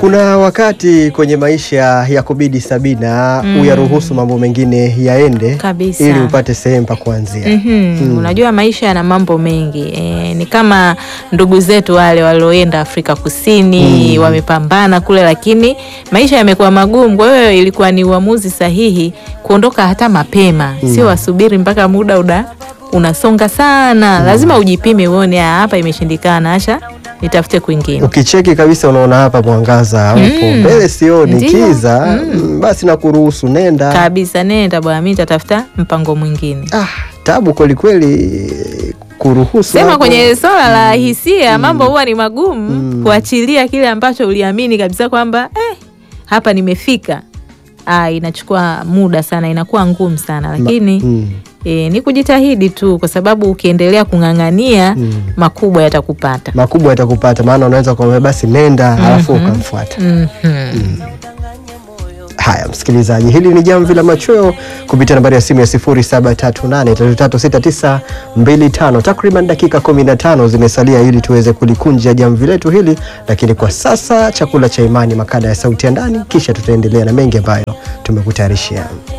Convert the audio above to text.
Kuna wakati kwenye maisha ya kubidi Sabina Mm. uyaruhusu mambo mengine yaende Kabisa. ili upate sehemu pa kuanzia. Mhm. Unajua maisha yana mambo mengi e, ni kama ndugu zetu wale walioenda Afrika Kusini wamepambana kule, lakini maisha yamekuwa magumu. Kwa hiyo ilikuwa ni uamuzi sahihi kuondoka hata mapema, sio wasubiri mpaka muda uda unasonga sana. Lazima ujipime uone, "Ah, hapa imeshindikana, acha nitafute kwingine. Ukicheki kabisa unaona hapa mwangaza upo Mm. mbele, sioni Ndio. kiza, mm, basi nakuruhusu nenda. Kabisa, nenda bwana, mimi nitatafuta mpango mwingine. Ah, tabu kweli kweli kuruhusu Sema hapo. kwenye swala la hisia mambo huwa ni magumu Mm. kuachilia kile ambacho uliamini kabisa kwamba eh, hapa nimefika. Ah, inachukua muda sana, inakuwa ngumu sana, lakini Mm. eh, ni kujitahidi tu, kwa sababu ukiendelea kung'ang'ania Mm. makubwa yatakupata. makubwa yatakupata, maana unaweza kuambia basi nenda, halafu ukamfuata. Mhm. Haya, msikilizaji, hili ni jamvi la machweo kupitia nambari ya simu ya 0738336925. Takriban dakika 15 zimesalia ili tuweze kulikunja jamvi letu hili, lakini kwa sasa chakula cha imani, makala ya sauti ya ndani, kisha tutaendelea na mengi ambayo tumekutayarishia.